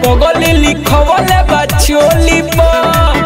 पगली लिखवले बा चोली पर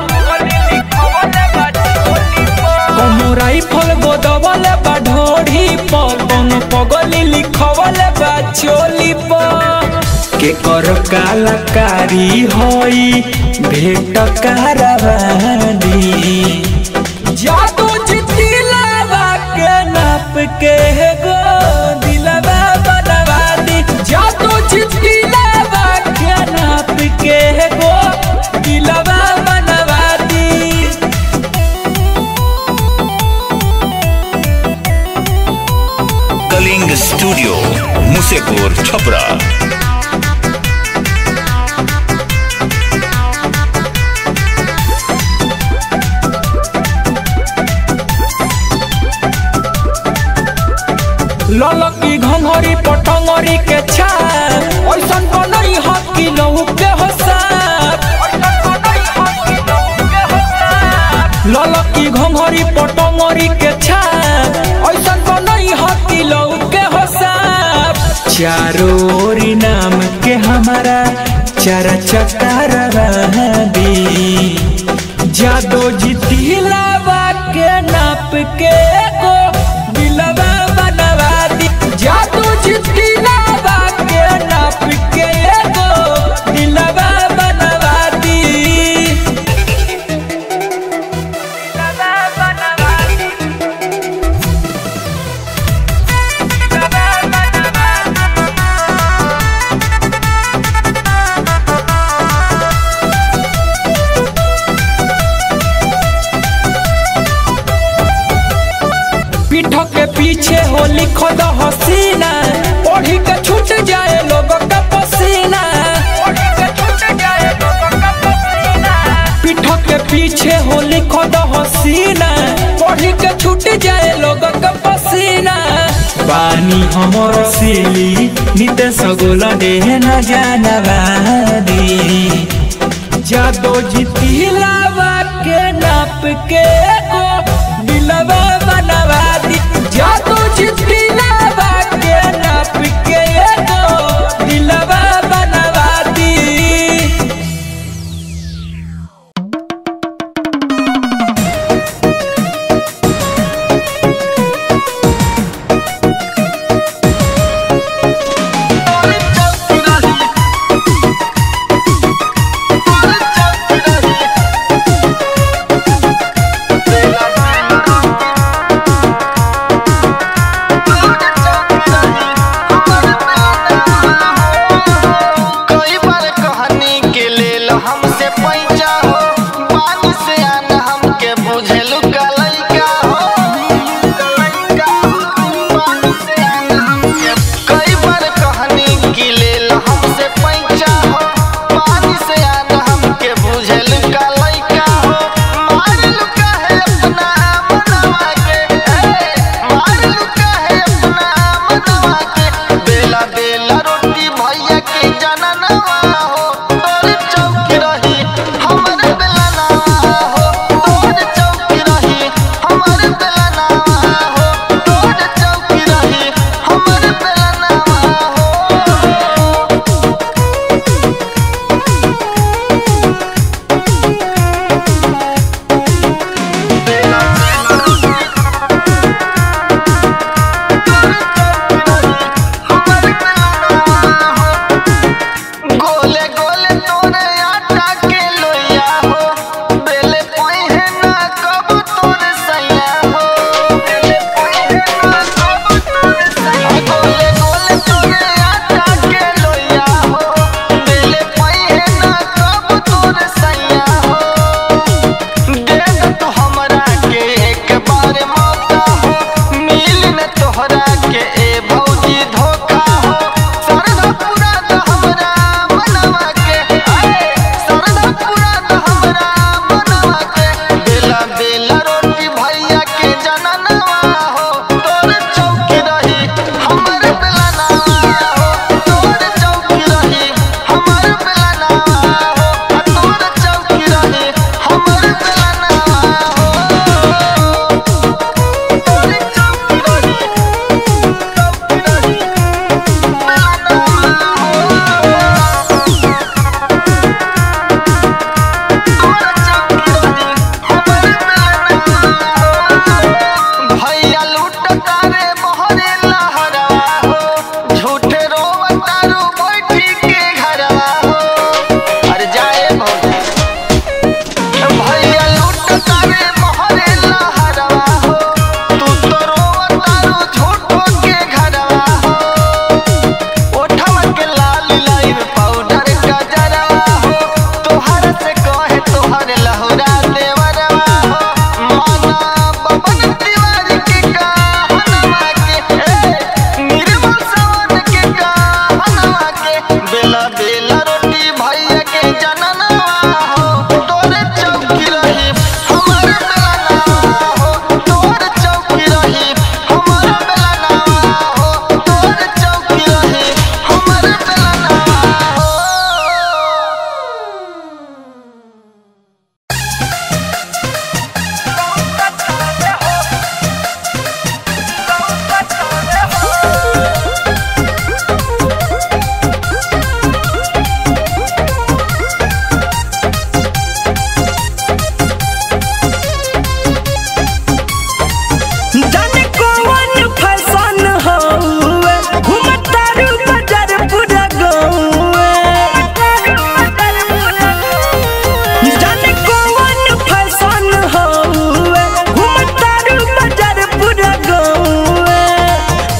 कौनो राइफल गोदवले बा ढोढ़ी पर कौनो पगली लिखवले बा चोली पर के कर कलाकारी होई भेट कारवानी जादू जितिलावा के नाप के गो दिलवा बनवा दी जादू जितिलावा के नाप के गो दिलवा बनवा दी कलिंग स्टूडियो मुसेपुर छपरा ललकी घंघरी पटंगरी के छाप ऐसन बनई ह कि लहू के हसाप ललकी घंघरी पटंगरी के छाप ऐसन बनई ह कि लहू के हसाप चारों ओरी नाम के हमारा चारा चटारा दी जादो जितिलावा के नाप के गो दिलवा बनवा दी जादू जितिलावा के नाप के गो दिलवा बनवा दी दिलवा बनवा दी दिलवा बनवा दी पीठ के पीछे हो लिखो द हसीना ओढ़ी के छूट जाए लोग का पसीना पीठ के पीछे हो लिखो द हसीना ओढ़ी के छूट जाए लोग का पसीना पानी हमर सिली नित सगोल देह न जानवादी जादो जितिलावा के नाप के गो दिलवा बनवा दी जादो जितिलावा के नाप के गो दिलवा बनवा दी Thank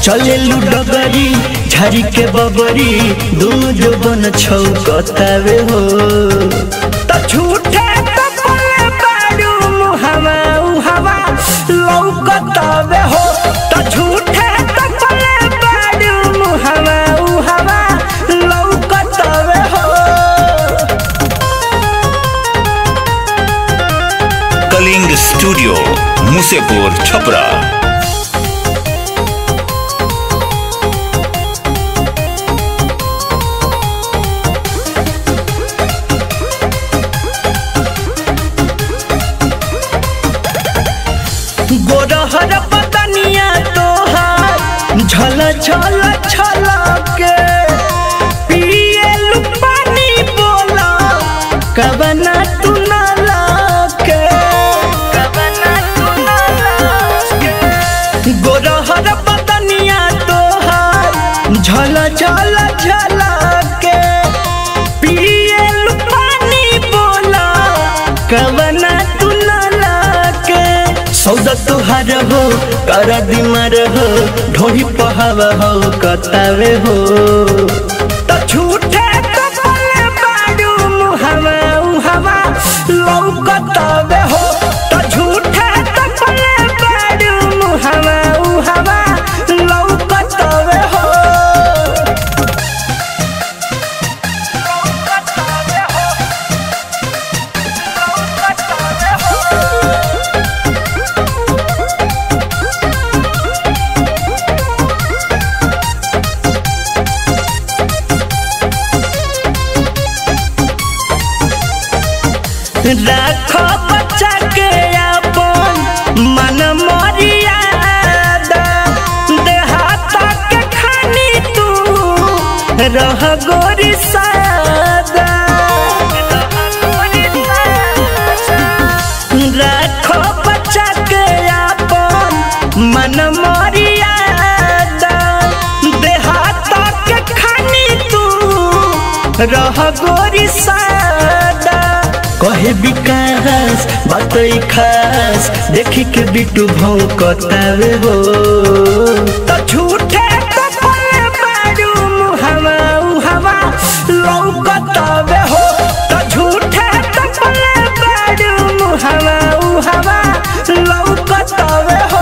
चले डगरी झाड़ी के बबरी दोनों जो बन छौकतावे हो त झूठे त बोले बारू मुहावा उहावा लौकतावे हो त झूठे त बोले बारू मुहावा उहावा लौकतावे हो कलिंग स्टूडियो मुसेपुर छपरा गोरहर पतनिया तोहार झल झल झल के पिए पानी बोला कबना तू न लके कबना तू न लके गोरहर पतनिया तोहार झल झल झल के पिए पानी बोला कबना तू न लके सौदा तुहार हो कर दिमार हो ढोही पहावा हो कतावे हो त झूठे त बोले बाडू मुहावा उहावा लौकतावे हो त झूठे त बोले बाडू मुहावा उहावा लौकतावे हो राखो बच्चा के अपन मन मरियादा देहाता के खानी तू रह गोरी सादा राखो बच्चा के अपन मन मरियादा देहाता के खानी तू रह गोरी सादा कहे विकास बात खास देखी के बिटू भौकतावे हो त झूठे त बोले बारू मुहावा उहावा लौकतावे हो त झूठे त बोले बारू मुहावा उहावा लौकतावे हो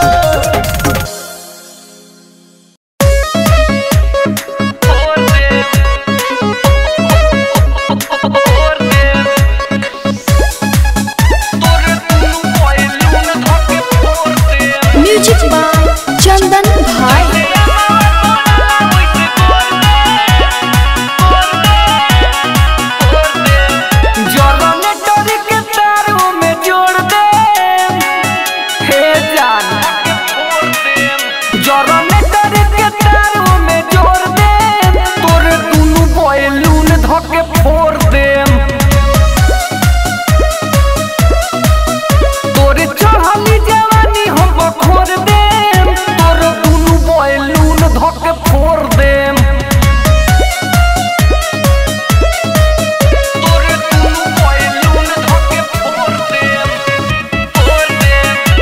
म्यूजिक बाय चंदन भाई जनरेटर के तारों में जोड़ दे हे जान जनरेटर के तारों में जोड़ दे तोरे दुनु बैलून धके फोड़ दे तोरे चढ़ली जवानी हम बखोर दे तोरे दुनु बैलून धके फोड़ दे तोरे दुनु बैलून धके फोड़ दे फोड़ दे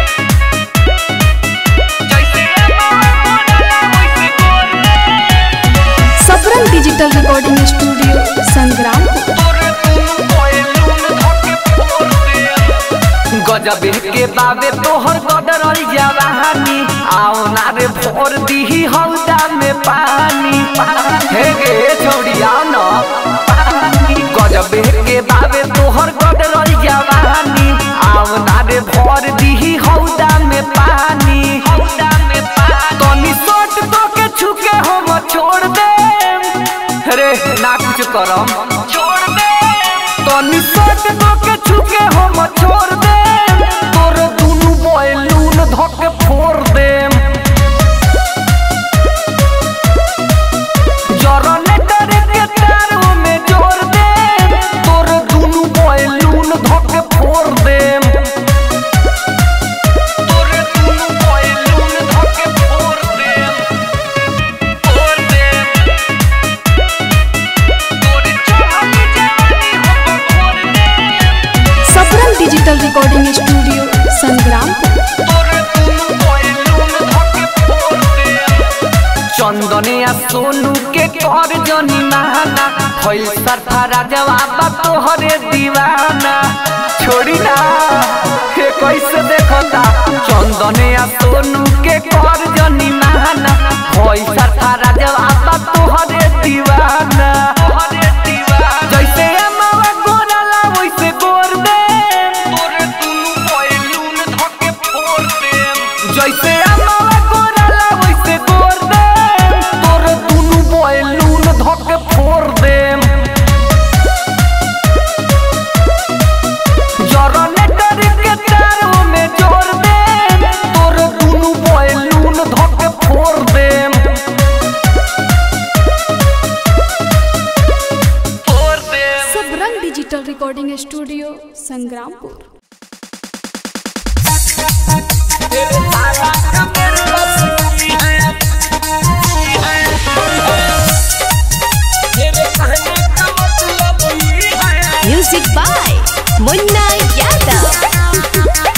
जैसे मोरला वैसे गोर दे saffron digital recording studio Sangrampur तोरे दुनु बैलून धके फोड़ दे गजब के बाबे तोहर गदरल जवानी आओ ना रे भोर दीही हौदा में पानी हे गे छोड़िया न गजब के बाबे तोहर गदरल जवानी आओ ना रे भोर दीही हौदा में पानी हौदा में पानी तनी सोट तो के छुके हम छोड़ दे रे ना कुछ करम छोड़ दे तनी सोट तो के छुके हम छोड़ दे तोर दुनु बैलून धके फोड़ दे जनरेटर के तारों में जोड़ दे तोर दुनु बैलून धके फोड़ दे तोर दुनु बैलून धके फोड़ दे फोड़ दे तोरे चढ़ली जवानी हम फोड़ दे saffron digital recording studio Sangrampur तोरे दुनु चंदनिया सोनू के कर जनी महाना भइल सरफरा जवाब तोहरे दीवाना छोड़ी ना हे कैसे देखता चंदनिया सोनू के कर जनी महाना भइल सरफरा जवाब तोहरे दीवाना जैसे अमावा गोराला वैसे गोर दे तोरे दुनु पहलून धके फोड़ दे जैसे अमावा गोराला वैसे गोर दे तोरे दुनु पहलून धके फोड़ दे जनरेटर के तारों में जोड़ दे तोरे दुनु पहलून धके फोड़ दे फोड़ दे Sabrang digital recording studio Sangrampur music by Munna Yadav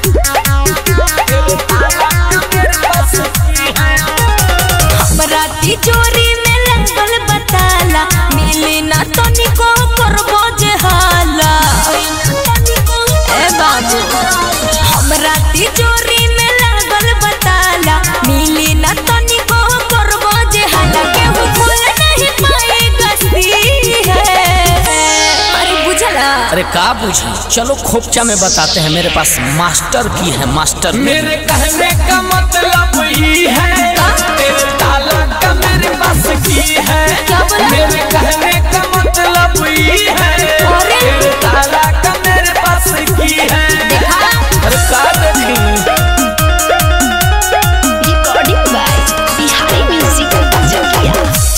बराती चोरी में लगल बताला मिली ना तनिको करबो जे हाला ए बाबू हम राती चोरी में लगल बताला मिली ना तनिको करबो जे हाला केहू भूल नहीं पाएगा सी है अरे बुझला अरे का बुझी चलो खोपचा में बताते हैं मेरे पास मास्टर की है मास्टर की। मेरे कहने का मतलब ये है तेरे ताला का मेरे पास की है क्या बोला? मेरे कहने का मतलब ये है अरे? तेरे ताला का मेरे पास की है देखा अरे का देखी रिकॉर्डिंग बाय बिहारी म्यूजिक जगिया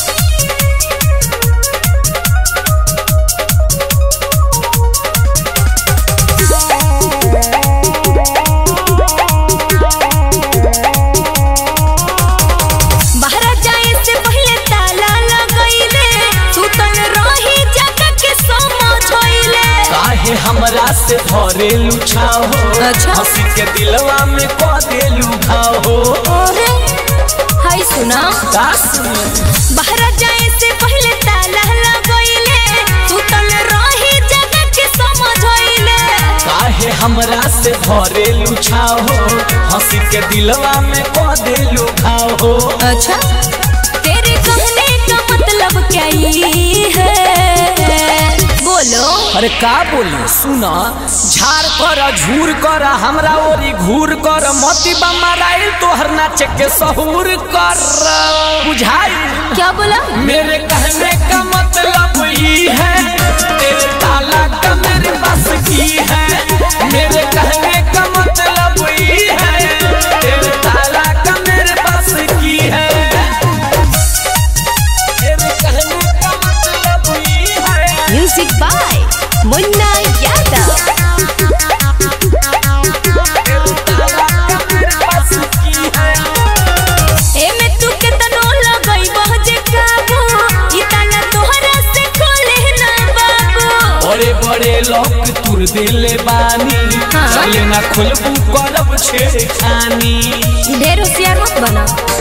बाहर जाए से पहले ताला लगइले सुतल रही जगह के समझइले काहे हमरा से भरे लुछाओ अच्छा। हंसी के दिलवा में कह दे लुभाओ अरे हाय सुना का सुने बाहर जाए से पहले ताला लगइले सुतल रही जगह के समझइले काहे हमरा से भरे लुछाओ हंसी के दिलवा में कह दे लुभाओ अच्छा तेरे कहने का मतलब क्या ये है बोलो अरे का बोली सुना झाड़ कर झूर कर हमरा ओरी घूर कर मोती बमराइल तोहर नाच के सहूर कर बुझाई क्या बोला मेरे कहने का मतलब ये है तेरे ताला का मेरे पास की है मेरे कहने का मतलब ये है तेरे ताला का मेरे पास की है मेरे कहने का मतलब ये है म्यूजिक बाय मुन्ना यादव ए में तू केतनो लगई बहजे काबू ई ताला तोहरा से खोले ना बाबू बड़े बड़े लोग तुर दिले बानी हाँ। चले ना खुलबू करब छेड़खानी ढेर होशियार मत बना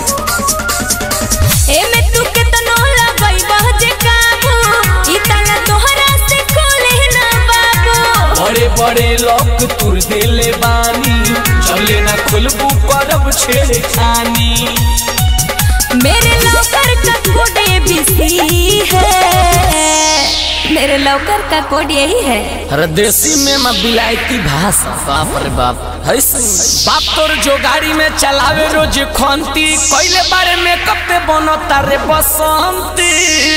ए में तू केतनो लगई बहजे काबू ई ताला तोहरा से खोले ना बाबू बड़े बड़े लोग तुर दिले बानी चले ना खुलबू करब छेड़खानी मेरे लौकर का कोड एबीसी है मेरे लौकर का कोड यही है अरे देसी में मैं बिलायती भाषा बाप रे बाप है सुन। बाप तोर जो गाड़ी में चलावे रोज खंती कोइले बारे में कब पे बनो तारे बसंती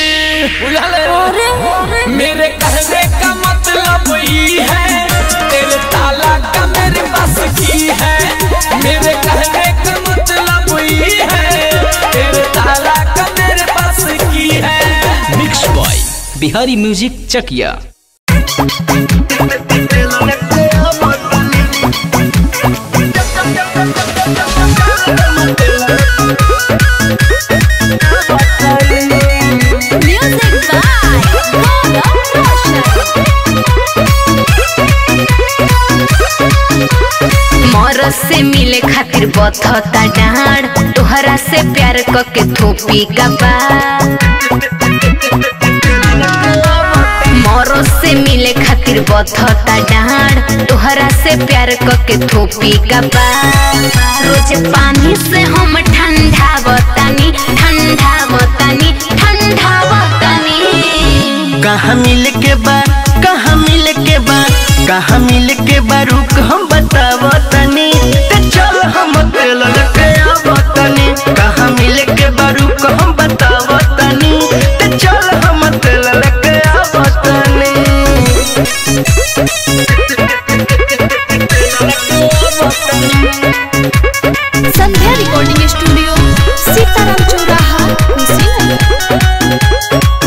बुझले मेरे कहने का मतलब ये है तेरे ताला का मेरे पास की है मेरे कहने का मतलब ये है तेरे ताला का मेरे पास की है mix boy Bihari music Chakia music by Gaurav Roshan मरद से मिले खातिर बथता डाढ़ तोहरा से प्यार क के थोपी का बा मोरो से मिले खातिर बथता डाढ़ तोहरा से प्यार क के थोपी का बा रोज पानी से हम ठंडा बतानी ठंडा बतानी ठंडा बतानी कहाँ मिल के बा कहाँ मिल के बा कहाँ मिल के बा रुक हम बताव तनी ते चल हम तेल लेके आव तनी कहाँ मिल के बा रुक हम बताव तनी ते चल हम तेल लेके आव तनी संध्या रिकॉर्डिंग स्टूडियो सीताराम चौराहा कुशीनगर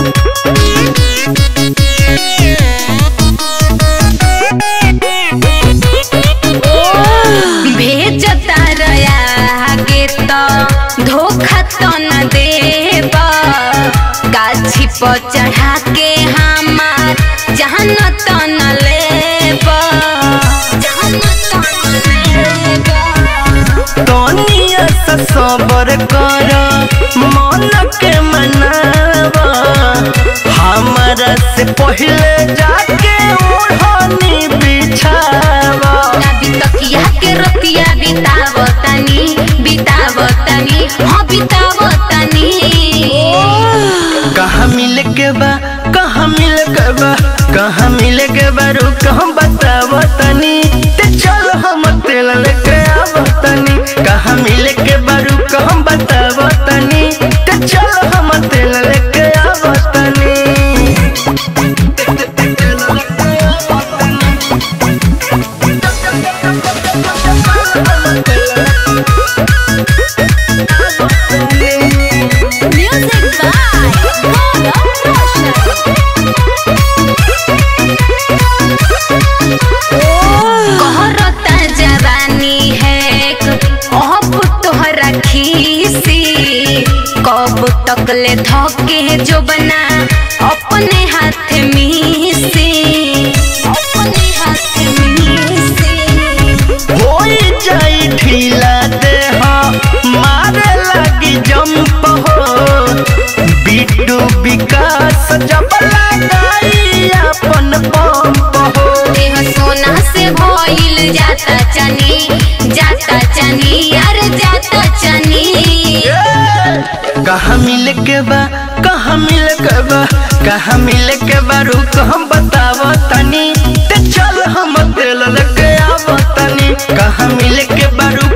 भेजता रया गे तो धोखा तो न देब गाछी पर चढ़ा के हमार जहन तो न लेब जहन तो न लेब तोनिया सा सबर कर मन के मनावा हमारा से पहले जाके ओढ़नी बिछावा अभी तकिया के रतिया बितावतनी बितावतनी हाँ बितावतनी कहाँ मिल के बा कहाँ मिल के बा कहाँ मिल के बा रुक हम बताव तनी ते चल हम तेल लेके आव तनी कहाँ मिल के बा रुक हम बताव तनी ते चल हम तेल लेके आव तनी म्यूजिक बाय गौरव रोशन कहरता जवानी है अब तोहरा खीसी कब तक ले धके जो बना अपने हाथ मीसी अपने हाथ मीसी होई जाई ढीला देह मारे लगी जंप हो बिट्टू विकास जब लगाई अपन पंप हो देह सोना से भइल जाता चनी जाता चनी यार जाता चनी कहाँ मिल के बा कहाँ मिल के बा कहाँ मिल के बा रुक हम बताव तनी ते चल हम तेल लेके आव तनी कहाँ मिल के बा रुक